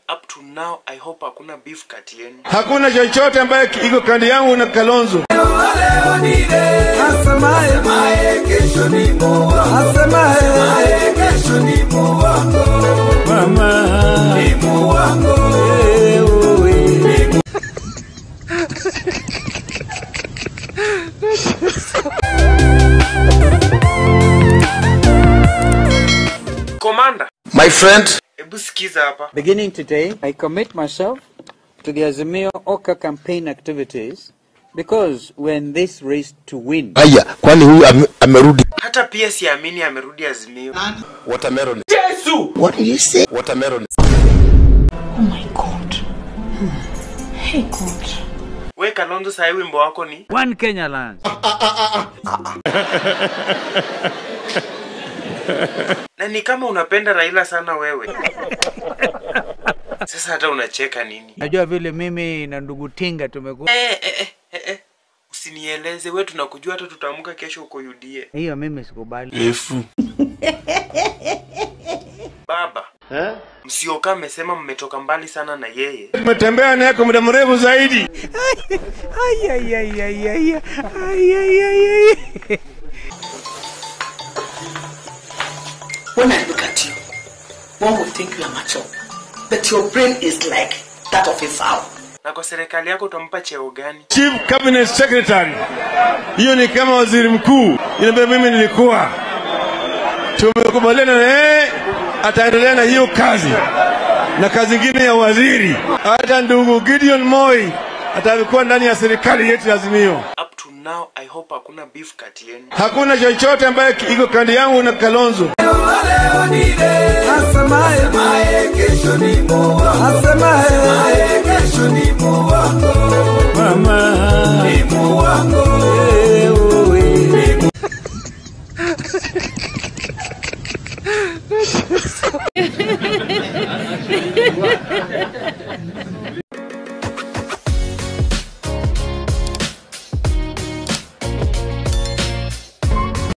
Up to now I hope hakuna beef kati yenu. Hakuna chochote ambaye iko kando yangu na Kalonzo. Komanda, My friend, hebu sikiza hapa. Beginning today, I commit myself to the Azimio Oka campaign activities because we're in this race to win. haya, kwani huyu ame, amerudi Hata pia siamini amerudi Azimio. watermelon. Yesu! What did you say? Watermelon. Oh my God. Hmm. Hey God. We Kalonzo, sahi wimbo wako ni One Kenya land. na ni kama unapenda Raila sana wewe. Sasa hata unacheka nini? Najua vile mimi na ndugu Tinga tumekuwa Eh, eh, eh, eh, eh. Usinieleze we, tunakujua hata tutaamka kesho uko UDA. hiyo, mimi sikubali. Baba eh? Msioka amesema mmetoka mbali sana na yeye. Tumetembea naye kwa muda mrefu zaidi. Ay, ay, ay, ay, ay, ay, ay, ay, ay. When I look at you, one would think you are mature, but your brain is like that of a fowl. Na kwa serikali yako utampa cheo gani? Chief Cabinet Secretary. Hiyo ni kama waziri mkuu. Ile mimi nilikuwa. Tumekubaliana na yeye ataendelea na hiyo kazi na kazi ingine ya waziri. Hata ndugu Gideon Moi atakuwa ndani ya serikali yetu ya Azimio. Up to now I hope hakuna beef kati yenu. Hakuna chochote ambaye iko kando yangu na Kalonzo. Mama.